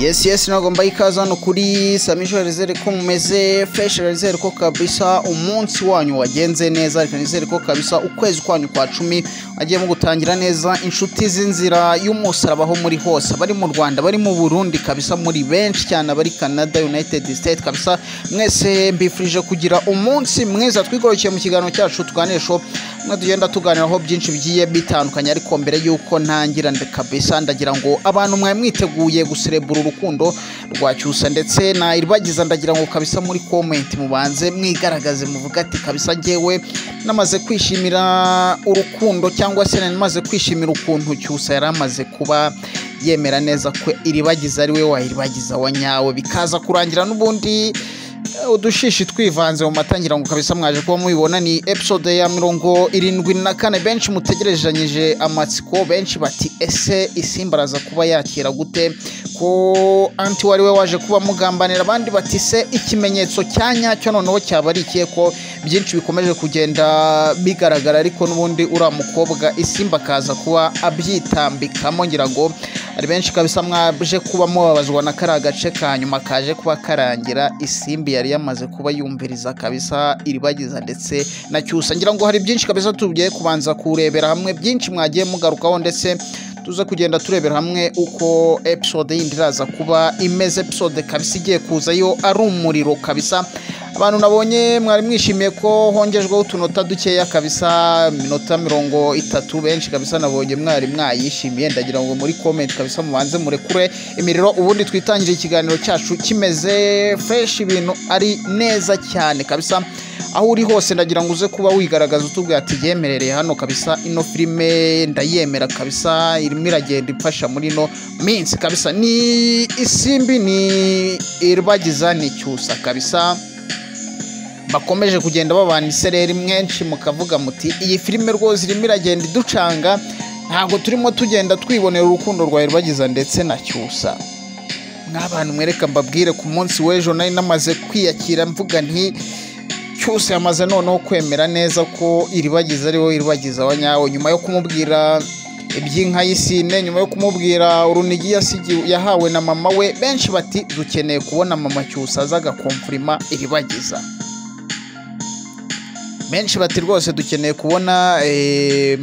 yesi yesi nagomba ikaze hano kuri samisho rizere ko mumeze feshi rizere ko kabisa umunsi wanyu wagenze neza reka nizere ko kabisa ukwezi kwanyu kwa cumi mu gutangira neza inshuti z'inzira y'umusaraba aho muri hose abari mu rwanda bari mu burundi kabisa muri benshi cyane abari canada united state kabisa mwese mbifurije kugira umunsi mwiza twigorokeye mu kiganiro cyacu twanesho mwe tugenda tuganiraho byinshi bigiye bitandukanye ariko mbere y'uko ntangira kabisa ndagira ngo abantu mwari mwiteguye guserebura urukundo rwa cyusa ndetse na iribagiza ndagira ngo kabisa muri komenti mubanze mwigaragaze muvuga ati kabisa ngewe namaze kwishimira urukundo cyangwa se nari maze kwishimira ukuntu cyusa yari amaze kuba yemera neza ko iribagiza ari we wayiribagiza wa nyawe bikaza kurangira n'ubundi udushishi twivanze mu matangira ngo kabisa mwaje kuba mubibona ni episode ya mirongo irindwi na kane benshi mutegerezanyije amatsiko benshi bati ese isimba araza kuba yakira gute ko anti wari we waje kuba mugambanira abandi bati se ikimenyetso cya nyacyo noneho cyaba ari ikihe ko byinshi bikomeje kugenda bigaragara ariko n'ubundi uriya mukobwa isimba akaza kuba abyitambikamo ngira ngo hari benshi kabisa mwaje kuba mubabazwa na kariya gace ka nyuma kaje kuba karangira isimbi yari yamaze kuba yumviriza kabisa iribagiza ndetse na cyusa ngira ngo hari byinshi kabisa tugiye kubanza kurebera hamwe byinshi mwagiye mugarukaho ndetse tuze kugenda turebera hamwe uko episode yindi iraza kuba imeze episode kabisa igiye kuza yo ari umuriro kabisa abantu nabonye mwari mwishimiye ko hongejweho utunota dukeya kabisa iminota mirongo itatu benshi kabisa nabonye mwari mwayishimiye ndagira ngo muri komenti kabisa mubanze murekure imiriro ubundi twitangire ikiganiro cyacu kimeze feshi ibintu ari neza cyane kabisa aho uri hose ndagira ngo uze kuba wigaragaza utubwira ati yemerereye hano kabisa ino filime ndayemera kabisa irimo iragenda imfasha muri ino minsi kabisa ni isimbi ni iribagiza ni cyusa kabisa bakomeje kugenda babana isereri mwenshi mukavuga muti iyi filime rwose irimo iragenda iducanga ntabwo turimo tugenda twibonera urukundo rwa rubagiza ndetse na cyusa nk'abantu mwereka mbabwire ku munsi w'ejo nari namaze kwiyakira mvuga nti cyusa yamaze noneho kwemera neza ko iribagiza ari wowe iribagiza wa nyawe nyuma yo kumubwira iby'inka y'isine nyuma yo kumubwira urunigi yahawe na mama we benshi bati dukeneye kubona mama cyusa aza agakomfurima iribagiza benshi bati rwose dukeneye kubona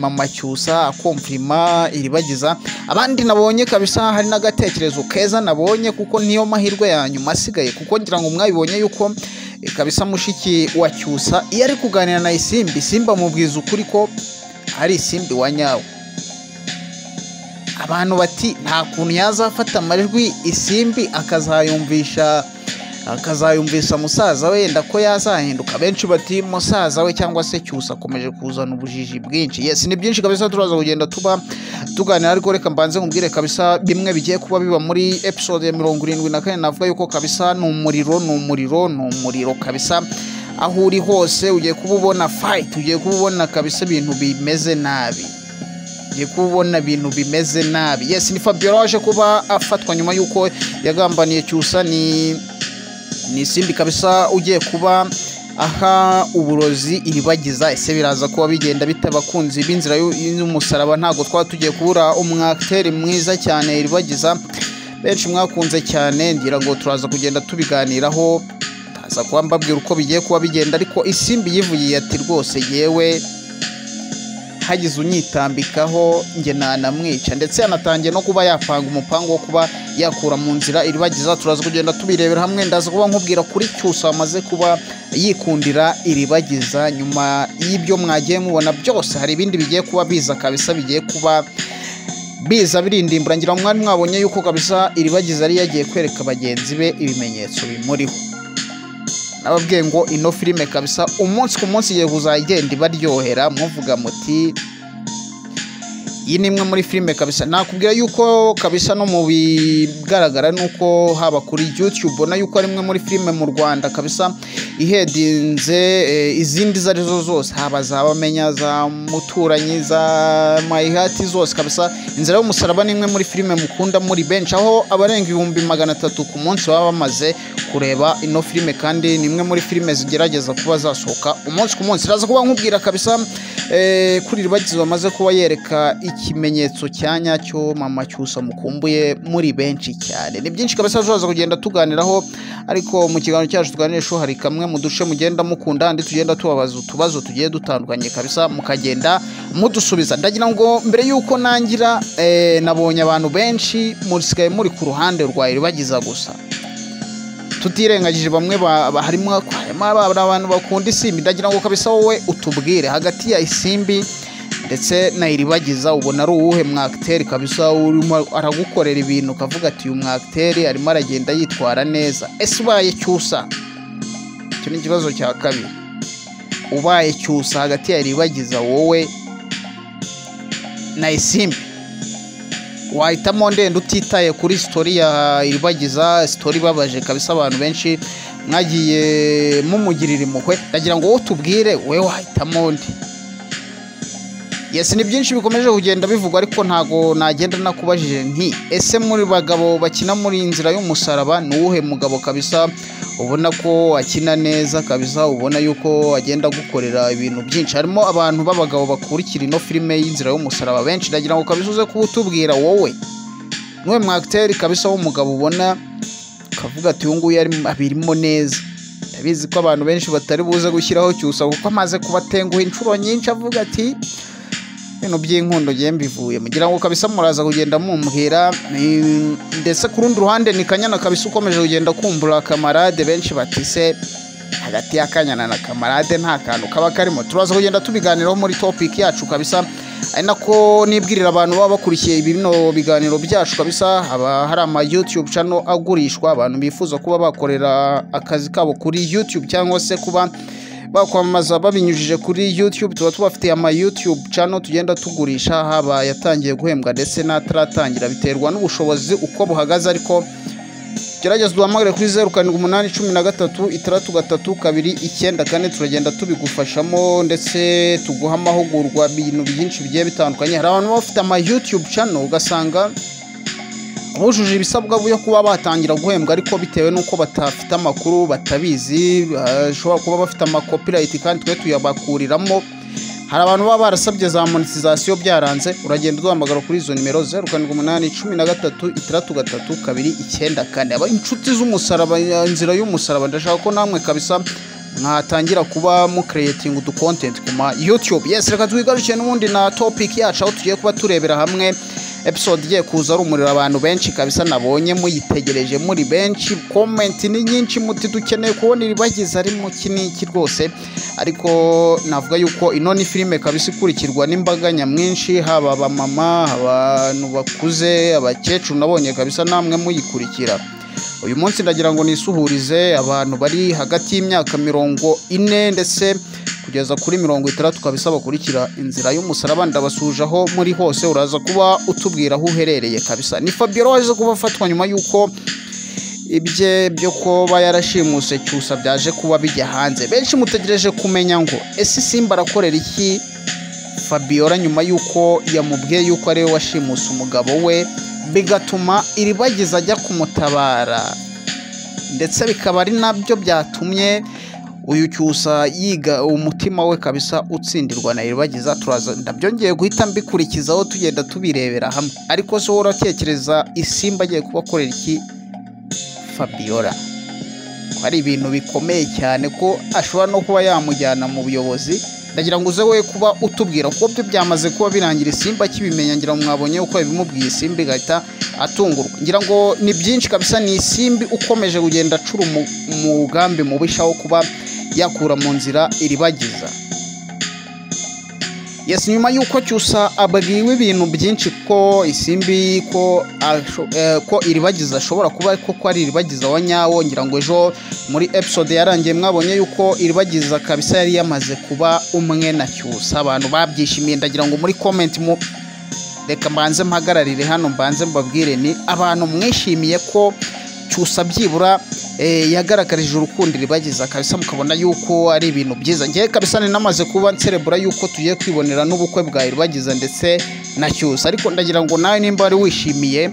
mama cyusa akomfurima iribagiza abandi nabonye kabisa hari n'agatekerezo keza nabonye kuko niyo mahirwe ya nyuma asigaye kuko ngira ngo mwabibonye yuko kabisa mushiki wa cyusa iyo ari kuganira na isimbi simba mubwiza ukuri ko ari isimbi wa nyawe abantu bati nta kuntu yazafata amajwi isimbi akazayumvisha akazayumvisa musaza we yenda ko yazahinduka benshi bati musaza we cyangwa se cyusa akomeje kuzana ubujiji bwinshi yesi ni byinshi kabisa turaza kugenda tuba tuganira ariko reka mbanze nkubwire kabisa bimwe bigiye kuba biba muri episode ya mirongo irindwi na kane navuga yuko kabisa ni umuriro ni umuriro ni umuriro kabisa aho uri hose ugiye kuba ubona fayiti ugiye kuba ubona kabisa ibintu bimeze nabi ugiye kubona ibintu bimeze nabi yesi ni fabiola waje kuba afatwa nyuma y'uko yagambaniye cyusa ni ni isimbi kabisa ugiye kuba aha uburozi iribagiza ese biraza kuba bigenda bita abakunzi b'inzira y'umusaraba ntabwo twaba tugiye kubura umwakiteri mwiza cyane iribagiza benshi mwakunze cyane ngira ngo turaza kugenda tubiganiraho ndaza kuba mbabwira uko bigiye kuba bigenda ariko isimbi yivugiye ati rwose yewe hagize unyitambikaho njye nanamwica ndetse yanatangiye no kuba yapanga umupangu wo kuba yakura mu nzira iribagiza turaza kugenda tubirebera hamwe ndaza kuba nkubwira kuri cyusa amaze kuba yikundira iribagiza nyuma y'ibyo mwagiye mubona byose hari ibindi bigiye kuba biza kabisa bigiye kuba biza birindimbura ngira ngo mwari mwabonye yuko kabisa iribagiza yari yagiye kwereka bagenzi be ibimenyetso bimuriho nababwiye ngo ino filime kabisa umunsi ku munsi igiye kuzajya igenda ibaryohera muvuga muti iyi ni imwe muri filime kabisa nakubwira yuko kabisa no mu bigaragara ni uko haba kuri youtube ubona yuko ari imwe muri filime mu rwanda kabisa ihedinze eh, izindi izo arizo zose haba za bamenya za muturanyi za mayihati zose kabisa inzira y'umusaraba ni imwe muri filime mukunda muri benshi aho abarenga ibihumbi magana atatu ku munsi baba bamaze kureba ino filime kandi ni imwe muri filime zigerageza kuba zasohoka umunsi ku munsi iraza kuba nkubwira kabisa eh, kuri ribagizi bamaze kuba yereka ikimenyetso cya nyacyo mama cyusa mukumbuye muri benshi cyane ni byinshi kabisa tuzaza kugenda tuganiraho ariko mu kiganiro cyacu tuganirisho hari kamwe mu duce mugenda mukunda handi tugenda tubabaza utubazo tugiye dutandukanye kabisa mukagenda mudusubiza ndagira ngo mbere y'uko nangira eh, nabonye abantu benshi musigaye muri ku ruhande rwa iribagiza gusa tutirengagije bamwe ba- ba- harimo harimo abana- abantu bakunda isimbi ndagira ngo kabisa wowe utubwire hagati ya isimbi ndetse na iribagiza ubona ari uwuhe mwakiteri kabisa urimo aragukorera ibintu ukavuga ati uyu mwakiteri arimo aragenda yitwara neza ese ubaye cyusa icyo ni ikibazo cya kabiri ubaye cyusa hagati ya iribagiza wowe na isimbi wahitamo ndende utitaye kuri sitori ya iribagiza sitori ibabaje kabisa abantu benshi mwagiye mumugirira impuhwe ndagira ngo wowe tubwire wowe wahitamo nde yesi ni byinshi bikomeje kugenda bivugwa ariko ntago nagenda nakubajije nti ese muri bagabo bakina muri inzira y'umusaraba ni uwuhe mugabo kabisa ubona ko akina neza kabisa ubona yuko agenda gukorera ibintu byinshi harimo abantu b'abagabo bakurikira ino filime y'inzira y'umusaraba benshi ndagira ngo kabisa uze kuba utubwira wowe niwe mwakiteri kabisa w'umugabo ubona ukavuga ati uyu nguyu ari- abirimo neza ndabizi ko abantu benshi batari buze gushyiraho cyusa kuko amaze kubatenguha inshuro nyinshi avuga ati ibintu by'inkundo ngiye mbivuye mugira ngo kabisa muraza kugenda mumbwira ni- ndetse ku rundi ruhande ni kanyana kabisa ukomeje kugenda kumbura kamarade benshi bati se hagati ya kanyana na kamarade nta kantu kaba karimo turaza kugenda tubiganiraho muri topic yacu kabisa ari nako nibwirira abantu baba bakurikiye bino biganiro byacu kabisa haba hari ama youtube channel agurishwa abantu bifuza kuba bakorera akazi kabo kuri youtube cyangwa se kuba bakwamamaza babinyujije kuri youtube tuba tubafitiye ama youtube channel tugenda tugurisha haba yatangiye guhembwa ndetse n'ataratangira biterwa n'ubushobozi uko buhagaze ariko gerageza duhamagare kuri zeru karindwi umunani cumi na gatatu itandatu gatatu kabiri icyenda kane turagenda tubigufashamo ndetse tuguha amahugurwa ibintu byinshi bigiye bitandukanye hari abantu baba bafite ama youtube channel ugasanga bujuje ibisabwa byo kuba batangira guhembwa ariko bitewe n'uko batafite amakuru batabizi bashobora kuba bafite amakopirayiti kandi twe tuyabakuriramo hari abantu baba barasabye za monetisation byaranze uragenda uduhamagara kuri izo nimero zeru karindwi umunani cumi na gatatu itandatu gatatu kabiri icyenda kane aba inshuti z'umusaraba inzira y'umusaraba ndashaka ko namwe kabisa mwatangira kuba mukereyetinga udu kontenti ku ma yutube yesi reka twigarukiye n'ubundi na topiki yacu aho tugiye kuba turebera hamwe episode igiye kuza rumurira abantu benshi kabisa nabonye muyitegereje muri benshi komenti ni nyinshi muti dukeneye kubona iribagiza ari mu iki n'iki rwose ariko navuga yuko ino ni filime kabisa ikurikirwa n'imbaga nyamwinshi haba abamama abantu bakuze abakecuru nabonye kabisa namwe muyikurikira uyu munsi ndagira ngo nisuhurize abantu bari hagati y'imyaka mirongo ine ndetse kugeza kuri mirongo itandatu kabisa bakurikira inzira y'umusaraba ndabasuhuje aho muri hose uraza kuba utubwira aho uherereye kabisa ni fabiola waje kuba afatwa nyuma y'uko ibye byo kuba yarashimuse cyusa byaje kuba bijya hanze benshi mutegereje kumenya ngo ese simba arakorera iki fabiola nyuma y'uko yamubwiye y'uko ariwe washimuse umugabo we bigatuma iribagiza ajya kumutabara ndetse bikaba ari nabyo byatumye uyu cyusa yiga umutima we kabisa utsindirwa na iribagiza turaza ndabyongeye guhita mbikurikizaho tugenda tubirebera hamwe ariko se wowe uratekereza isimba agiye kubakorera iki fabiola ko ari ibintu bikomeye cyane ko ashobora no kuba yamujyana mu buyobozi ndagira ngo uze we kuba utubwira kuko byo byamaze kuba birangira isimba akibimenya ngira ngo mwabonye uko yabimubwiye isimbi igahita atungurwa ngira ngo ni byinshi kabisa ni isimbi ukomeje kugenda acura umu- umugambi mubisha wo kuba yakura mu nzira iribagiza yesi nyuma y'uko cyusa abwiwe ibintu byinshi ko isimbi ko asho- eh, ko iribagiza ashobora kuba koko ari iribagiza wa nyawo ngira ngo ejo muri episode yarangiye mwabonye yuko iribagiza kabisa yari yamaze kuba umwe na cyusa abantu babyishimiye ndagira ngo muri comment mu reka mbanze mpagararire hano mbanze mbabwire ni abantu mwishimiye ko cyusa byibura eh, yagaragarije urukundo ribageza kabisa mukabona yuko ari ibintu byiza ngewe kabisa ninamaze kuba nserebura yuko tugiye kwibonera n'ubukwe bwa iribageza ndetse na cyusa ariko ndagira ngo nawe nimba wari wishimiye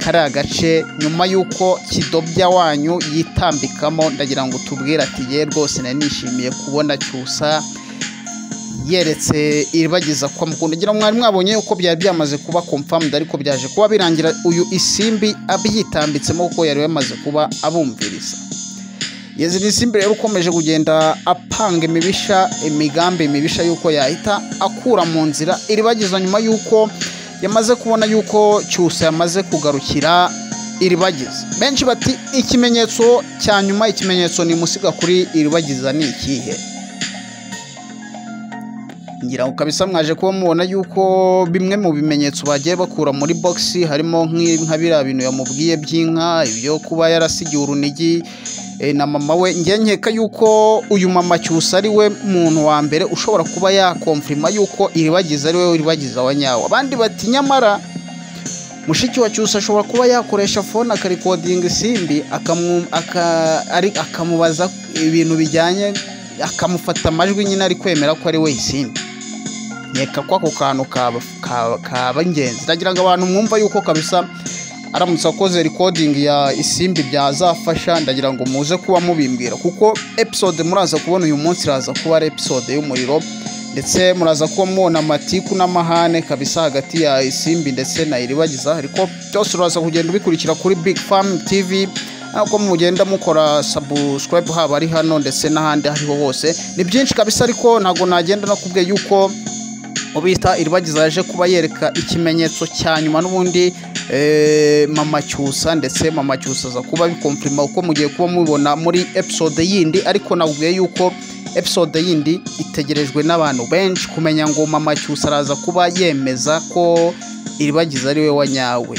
kariya gace nyuma y'uko kidobya wanyu yitambikamo ndagira ngo tubwire ati ye rwose nari nishimiye kubona cyusa yeretse iribagiza ko amukunda ngira ngo mwari mwabonye yuko byari byamaze kuba confirmed ariko byaje kuba birangira uyu isimbi abyitambitsemo kuko yari yamaze kuba abumviriza yezi ni isimbi rero ukomeje kugenda apanga imibisha imigambi mibisha y'uko yahita akura mu nzira iribagiza nyuma y'uko yamaze kubona yuko cyusa yamaze kugarukira iribagiza benshi bati ikimenyetso cya nyuma ikimenyetso ni musiga kuri iribagiza ni ikihe ngira ngo kabisa mwaje kuba mubona yuko bimwe mu bimenyetso bagiye bakura muri bogisi harimo nk'i- nka biriya bintu yamubwiye by'inka ibyo kuba yarasigiye urunigi eh, na mama we njye nkeka yuko uyu mama cyusa ari we muntu wa mbere ushobora kuba yakomfirima yuko iribagiza ari we iribagiza wa nyawo abandi bati nyamara mushiki wa cyusa ashobora kuba yakoresha fone akarikodinga isimbi akamu- aka- ari- akamubaza ibintu bijyanye akamufata amajwi nyine ari kwemera ko ari we isimbi nkeka ko ako kantu kaba- kaba- kaba ingenzi ndagira ngo abantu mwumva yuko kabisa aramutse akoze rikodingi ya isimbi byazafasha ndagira ngo muze kuba mubimbwira kuko episode muraza kubona uyu munsi iraza kuba ari episode y'umuriro ndetse muraza kuba mubona amatiku n'amahane kabisa hagati ya isimbi ndetse na iribagiza ariko byose uraza kugenda ubikurikira kuri big farm tv ntabwo mugenda mukora subscribe haba ari hano ndetse n'ahandi aho ariho hose ni byinshi kabisa ariko ntabwo nagenda nakubwiye yuko ubita iribagiza yaje kuba yereka ikimenyetso cya nyuma n'ubundi eh, mama cyusa ndetse mama cyusa aza kuba bikomfirima kuko mugiye kuba mubibona muri episode yindi ariko nabwiye yuko episode yindi itegerejwe n'abantu benshi kumenya ngo mama cyusa araza kuba yemeza ko iribagiza ari we wa nyawe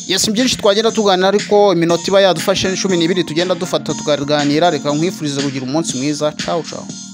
yesi byinshi twagenda tuganira ariko iminota iba yadufashe ni cumi n'ibiri tugenda dufata tukaganira reka nkwifurize kugira umunsi mwiza cawu cawu